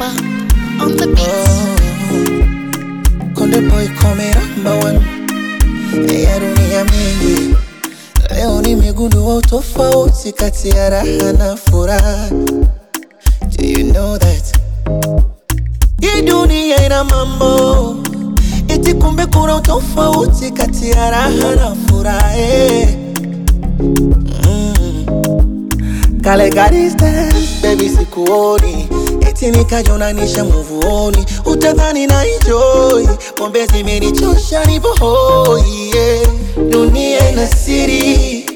Alikiba on the beat. Konde boy come number one ya dunia mingi. Leo nimegundua utofauti kati ya raha na furaha. Do you know that? Hii dunia ina mambo eti, kumbe kuna utofauti kati ya raha na furaha. eh. Kale ka distance, baby sikuoni eti nikajonanisha muvuoni, utadhani na enjoy pombe zimenichosha nipo hoi yeah. Dunia ina siri